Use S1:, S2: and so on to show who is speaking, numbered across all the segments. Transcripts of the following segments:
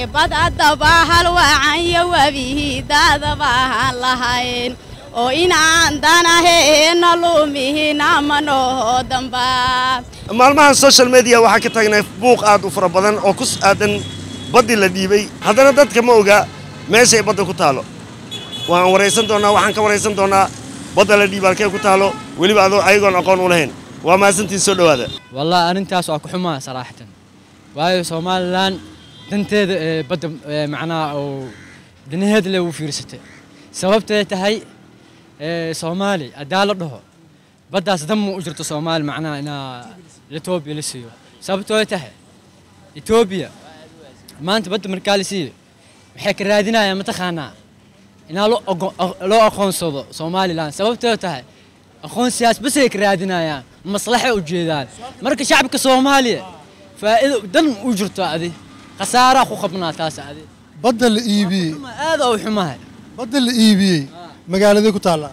S1: bad haddaba halwacan iyo webihii daadaba ahaan lahayn oo inaan danaheena lumihina manoo damba
S2: maalmahan social media waxaa ka taagnay buuq aad u fara badan oo ku aadan baddii la dhiibay haddana dadka ma oga meeshay badda ku taalo waan waraysan doonnaa waxaan ka waraysan doonnaa badda la dhiiba halkee ku taalo weliba adoo ayagoon aqoon u lahayn waa mahadsantiin soo dhowaada
S3: والله أرنتاس waa ku xumaa صراحة waayo Somaliland danteeda ee badda ee macnaha oo danaheeda leh u fiirsatay sababtay tahay ee Soomaali hadaa la dhaho baddaas dam u jirto Soomaali macnaha ina Ethiopia la siiyo sababtoo ay tahay Ethiopia maanta badda markaa la siiyo waxay ka raadinayaan mataqaanaa inaa loo ogo- loo aqoonsado Somaliland sababtoo ay tahay aqoonsiyaas bas ay ka raadinayaan maslaxa u jeedaan marka shacabka Soomaaliya faa'iido dan u jirto adi khasaara ku qabnaa taas adi
S4: badda la iibiyey
S3: ma aad u xumahay
S4: badda la iibiyey magaaladee ku taallaa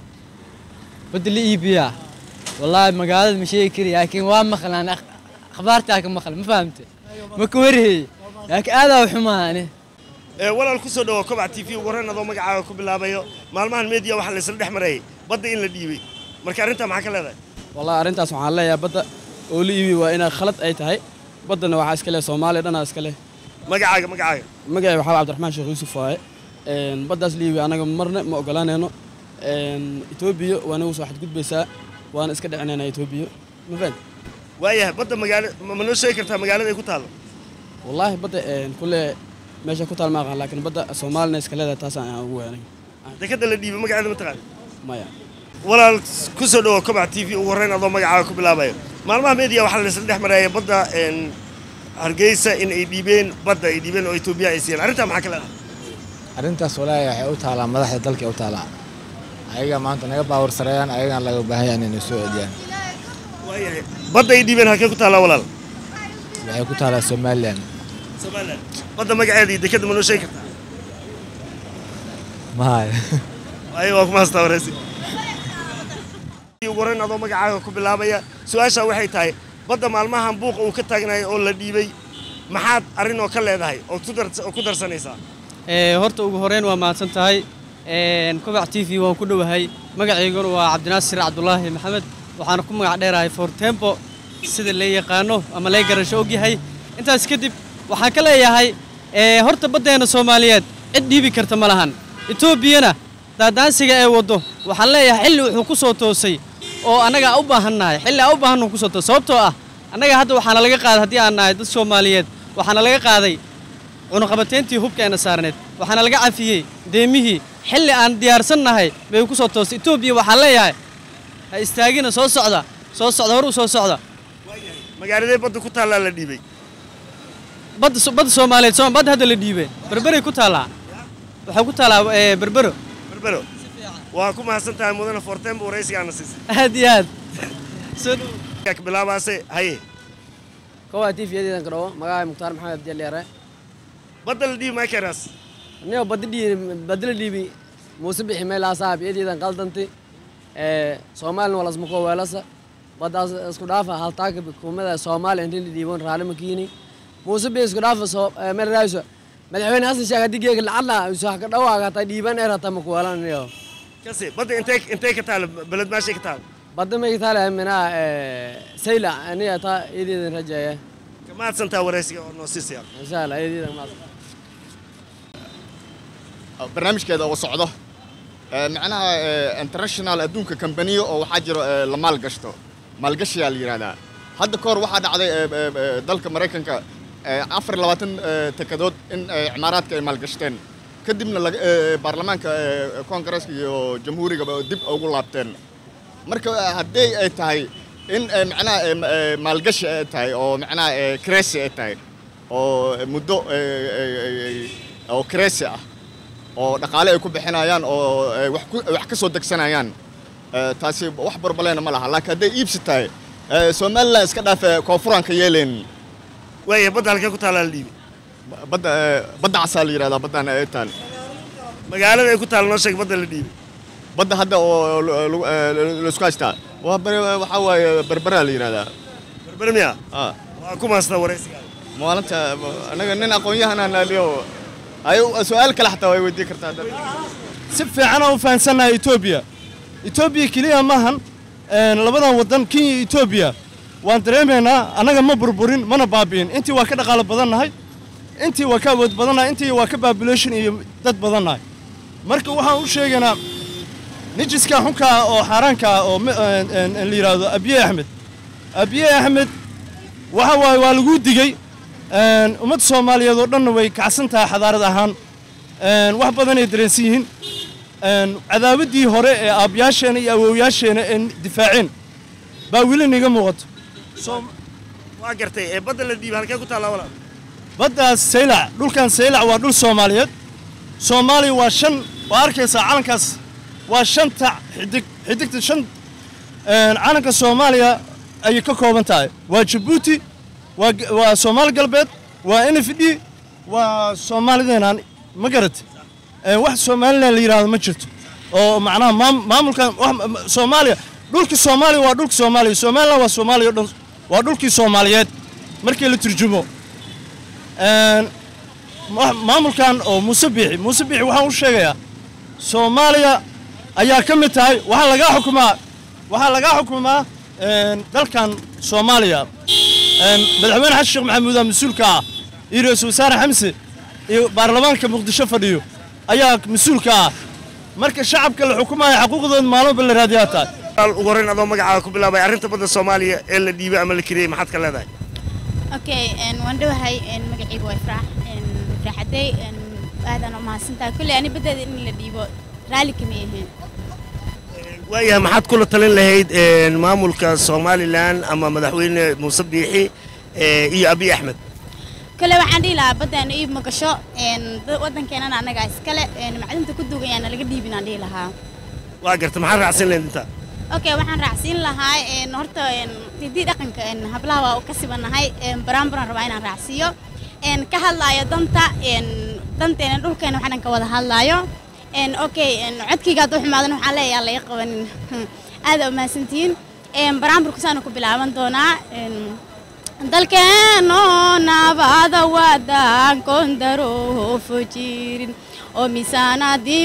S3: badda la iibiyaa wallaahi magaalada ma sheegi kari laakiin waa maqlaan akh- akhbaartaa ka maqal ma fahamte ma ka warheeyey laakiin aad u xumahay ani
S2: ee walaal ku soo dhawo kobac t v ugu horreyn adoo magacaaga ku bilaabayo maalmahan media waxaa laysla dhex marayay badda in la dhiibay marka arrintaa maxaa ka leedahay
S5: والله arrintaas waxaan leeyahay badda oo la iibi waa inay khalad ay tahay baddana waxaa iska leh Soomaaliya dhanaa iska leh
S2: magacaaga magacaaga
S5: magacay waxaa Cabdiraxmaan Sheekh Yuusuf waaye een baddaas la iibi anaga marna ma ogolaanayno een Ethiopia waa nagu soo xadgudbaysaa waana iska dhicinaynaa Ethiopia ma fahant
S2: waayahay badda magaalo ma ma noo sheegi kartaa magaalada ay ku taalo
S5: wallaahi badda een kulle meesha ku taal ma aqaan laakiin badda Soomaalina iska leedahay taas aan ugu weynay
S2: dekadda la dhiibay magaceeda ma taqaan
S5: maya
S2: walaal ku soo dhawo kobac t v ugu horreyn adoo magacaaga ku bilaabayo maalmaha media waxaa laysla dhex marayay badda een, hargeysa in ay dhiibeen badda ay dhiibeen oo etoobiya ay siiyeen arrintaa maxaa ka leedahay
S6: arrintaas walaahi waxay u taalaa madaxda dalka u taalaa ayaga maanta naga baawar sareeyaan ayagaan laga baahan yahay inay soo celiyaan
S2: waayahay badda ay dhiibeen halkee ku taallaa walaal
S6: waxay ku taalaa somalilan
S2: somalilan badda magaceeda iyo dekadda ma noo sheegi kartaa
S6: mahaya
S2: waayo waa kuma hastaa wareysi ugu horreyn adoo magacaaga ku bilaabaya su-aashaa waxay tahay badda maalmahan buuqa uu ka taagnayo oo la dhiibay maxaad arrin oo ka leedahay oo ku dar- oo ku darsanaysaa
S7: ee horta ugu horeyn waa mahadsan tahay een kobac t v waan ku dhowahay magacayguna waa cabdinaasir cabdulaahi maxamed waxaana ku magac dheerahay fortempo sida la yaqaano ama lay garasho ogyahay intaas kadib waxaan ka leeyahay ee horta baddeena soomaaliyeed cid dhiibi karta ma lahan etoobiyana daadaansiga ee waddo waxaan leeyahay xilli wuxuu ku soo toosay oo annaga u baahannahay xilli aan u baahannu ku soo toosay sababtoo ah annaga hadda waxaana laga qaaday haddii aan nahay dad soomaaliyeed waxaana laga qaaday cunuqabateyntii hubkeena saarneed waxaana laga cafiyey deemihii xilli aan diyaarsannahay bay ku soo toostay etoobiya waxaan leeyahay ha istaagina soo socda soo socda hor u soo socda
S2: magaaladee badda ku taallaa la dhiibay
S7: badda so- badda soomaaliyeed sooma badda hadda la dhiibay berberay ku taallaa waxay ku taallaa ee, berbero
S2: berbero waa ku mahadsan tahay mudane fortembo waraysigaana siisay
S7: aad iyo aad soo dhow
S2: ka bilaabaase haye
S5: kowa TV yadeedan kadhawo magacay Mukhtaar Maxamed Abdi Leere
S2: badda la dhiibi maakeraas
S5: niyo badda dhii badda dhiibi muuse bixi meel asaab yadeedan qaldanti ee Soomaaliya wala isma ko weelasa baddaas isku dhaafa haltaaka xukuumadda Soomaaliya intii la dhiibon raali ma kiini muuse bixi isku dhaafa soo ee, meel raayso madaxweyne Xasan Sheekh hadii geega lacala soo ka dhawaaga ta dhiiban ee rata ma ku weelanayo
S2: kasi badda intee intee ka taalo beled maashay ka taalo
S5: badda ma taala mina ee sayla aniga ta yadeedan rajaaya
S2: ka mahadsan tahay waraysiga oo noo siisaya
S5: insha Allah yadeedan ma
S8: barnaamijkeeda oo socdo ee, macnaha ee, international adduunka kambaniyo oo waxaa jiro ee, la maalgashto maalgashiyaa la yidhahdaa hadda ka hor waxaa dhacday ee, ee, ee, dalka maraykanka ee, afar iyo labaatan ee, tekadood in ee, cimaaraadka ay maalgashteen kadibna laga- ee, baarlamaanka ee, koongareeska iyo jamhuurigaba dib ugu laabteen marka ee, haddii ay tahay in ee, macnaha ee, ma- ee, maalgashi ay tahay oo macnaha ee, kresi ay tahay oo muddo ee, ee, ee, oo kresi ah oo dhaqaale ay ku bixinayaan oo ay wax ku wax ka soo degsanayaan ee, taasi wax barbaleena ma laha laakiin hadday iibsi tahay ee, somaliland iska dhaafe koonfuraanka yeeleen
S2: waaya badda halkee ku taallaa la dhiibay
S8: badda ee, badda casaa la yidhahdaa baddan ay taal
S2: magaalada ay ku taalo noo sheeg badda la dhiibay
S8: badda hadda oo lu- lu- ee, laisku haystaa waa ber- waxaa waaye berberaa la yidhahdaa
S2: berbere miya
S8: ah
S2: waa ku mahadsan waraysiga
S8: maalinta anaga nin aqoon-yahanaan aliyo ay su-aal kale xataa way weydiin kartaa dad
S9: si fiican aan u fahansannahay etoobiya etoobiya keliya maahan een, labadan waddan kenya iyo etoobiya waan dareemaynaa annaga ma burburin mana baabi'in intii waa ka dhaqaalo badannahay intii waa ka awood badannahay intii waa ka population iyo dad badannahay marka waxaan u sheegaynaa nijiska xunka ah oo xaaraanka ah oo mi- een, een, een la yidhaahdo abiye axmed abiye axmed waxa waaye waa laguu digey een, ummadda soomaaliyeed oo dhanna way kacsan tahay xadaarad ahaan een, wax badanay dareensan yihiin een, cadaawaddii hore ee aabyaasheena iyo awowyaasheena ee difaaceen baa weli niga muuqato
S2: waa gartay ee badda la dhiibay halkee ku taallaa walaal
S9: baddaas saylac dhulkan saylac waa dhul soomaaliyeed soomaaliya waa shan waa arkaysaa calankaas waa shanta xidig xidigta shan een, calanka soomaaliya ayay ka kooban tahay waa jabuuti waa g- waa soomaali galbeed waa n f d waa soomaalideenaan ma garat Een, wax somalilan la yidhaahdo ma jirto oo macnaha maam- maamulkan wax ma- ma- soomaaliya dhulka soomaaliya waa dhulka soomaaliya somalilan waa soomaaliya o dhan waa dhulkii soomaaliyeed markii la turjumo Een, ma- maamulkan oo muuse biixi muuse biixi waxaan u sheegayaa soomaaliya ayaa ka mid tahay waxaa lagaa xukumaa waxaa lagaa xukumaa een, dalkan soomaaliya Een, madaxweyne xasan sheekh maxamuud aa mas-uulka ah iyo ra-iisul wasaare xamse iyo baarlamaanka muqdisho fadhiyo ayaa mas-uulka ah marka shacabka la xukumaya xaquuqdooda maalmoba la raadiyaa tahay
S2: walaal ugu horreyn adoo magacaaga ku bilaabay arrinta badda soomaaliya ee la dhiibay ama la kiriyey maxaad ka leedahay
S1: okay een, waan dhowahay een, magacaygu waa ifraax een, ifraax cadey een, aadaan u mahadsantahay kulley ani baddeeda in la dhiibo raalli kama ahayn
S2: waayahay maxaad kula talin lahayd een, maamulka somalilan ama madaxweyne muuse biixi ee, iyo abiy axmed
S1: kale waxaan dhihi lahaa baddaana iib ma gasho een, dad- waddankeenana annagaa iskale een, macdinta ku dugan yaana laga dhiibin aan dhihi lahaa
S2: waa gartay maxaad raacsan lahayd intaa
S1: okay waxaan raacsiin lahaa een, horta een, hiddii dhaqanka een, hablaha waa u ka sibanahay een, baraan baraan rabaa inaan raacsiiyo een, ka hadlaayo danta een, danteena dhulkeena waxaan ka wada hadlaayo een, okay een, codkayga hadduu xumaadan waxaan leeyahay laga qabanin aada u mahadsantihiin een, baraanburku saana ku bilaaban doonaa een, dalkeeno nabada wadankoon daroofu jirin oo miisaanadii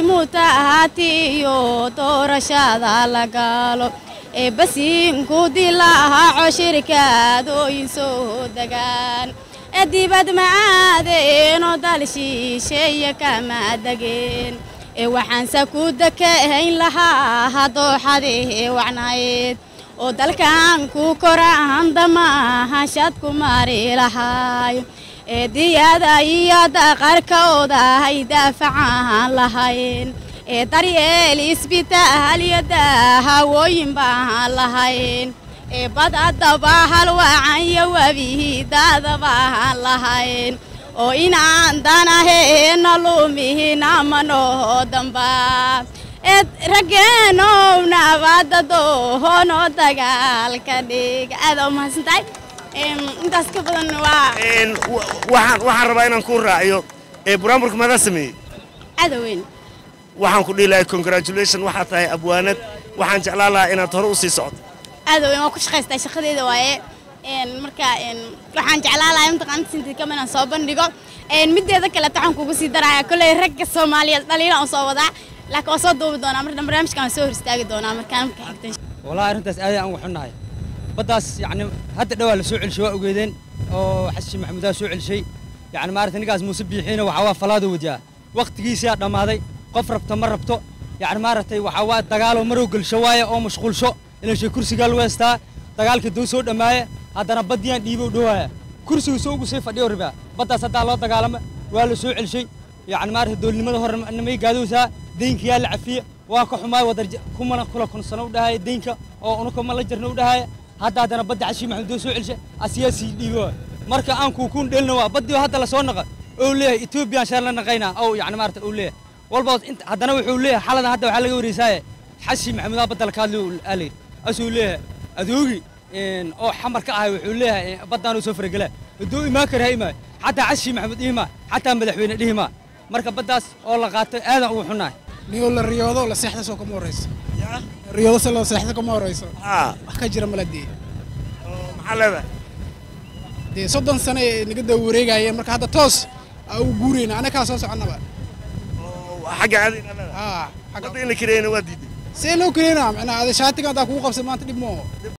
S1: mutaahatiyo doorashada la gaalo ee basiinku dilaaco shirkaadooyin soo degaan ee dibad macaadeen oo dal shisheeye kama degeen ee waxaanse ku dekahayn lahaa hadooxadee wacnayd oo dalkan ku koraan damahashad ku mari lahaay ee diyada iyo daqarkooda ay daafacan lahayn ee daryeel isbitaal iyo daahawooyin baan lahayn ee badadaba halwacan iyo webihidaada baan lahayn oo inaan danaheena lumihina manoo damba ee raggeenow nabada doohono dagaalka dhig aada u mahadsantahay Em, intaas ka badan waa
S2: Een, wa- waxaan waxaan rabaa inaan kuu raaciyo ee buraanburka maadaa sameeyey
S1: aada weyn
S2: waxaan ku dhihi lahay congratulation waxaa tahay abwaanad waxaan jeclaan lahaa inaad hore u sii socoto
S1: aada weyn waa ku shaqaystaa shaqadeeda waaye Een, marka een, waxaan jeclaan lahaa mataqaanta sintikama inaan soo bandhigo Een, mideeda kaleeta waxaan kugu sii daraya kolley ragga soomaaliyeed dhaliila aan soo wadaa laakiin waan soo duubi doonaa marka barnaamijkan waan soo hor istaagi doonaa markaan marka xigtan
S3: والله arrintaas aad aan uga xunnahay baddaas yacni hadda dhawaa la soo celishay waa ogeedeen oo xasan maxamuudaa soo celishay yacni maaragtay ninkaas muuse biixiina waxaa waa falaada wajaa waqtigiisaa dhammaaday qof rabto ma rabto yacni maaragtay waxaa waa dagaaloo marow gelsho waaye oo mashquulsho ilashay kursigaa lagu heystaa dagaalkii duu soo dhammaaya haddana baddiyaan dhiibow dhawaaya kursigu soo ugu sii fadhiyo ribaa baddaas haddaa loo dagaalama waa la soo celishay yacni maaragtay doolnimada hore namay gaadowsaa deynkiyaa la cafiye waa ka xumaay wadar kumana kula kunsano u dhahaya deynka oo unuka ma la jirna u dhahaya hadda haddana badda xashii maxamed doo soo celisha asiyaa sii dhiibo marka aan kuukuun dhelna waa baddii hadda lasoo naqa oo leeyahay etoobiyaan shaar la naqaynaa oo yacni maarata uu leeyahay walba inta haddana wuxuu leeyahay xaladan hadda waxaa laga wareysaaye xashii maxamed aa badda la kaadli aalay asuu leeyahay adoogi een, oo xamar ka ahay wuxuu leeyahay baddaanuu soo faragelaa hadduu imaan kara ha imaan xataa xashii maxamed dhihima xataa madaxweyne dhihima marka baddaas oo la qaatay aadan ugu xunnahay
S10: niyo la riyoodo la seexda soo kama horeyso riyoodo se la seexda kama horeyso
S2: aa
S10: wax ka jira mala dee
S2: maxaa leedahay
S10: dee soddon sano ee naga daba wareegayeen marka hadda toos aa ugu guurayna anakaa soo soconnaba
S2: xagga aadayna leedahay
S10: haa
S2: wadda in la kareeyana waa diiday
S10: see loo kareynaa macnaha ada shaatiga haddaa kugu qabsan maanta dhib mooho
S2: dhib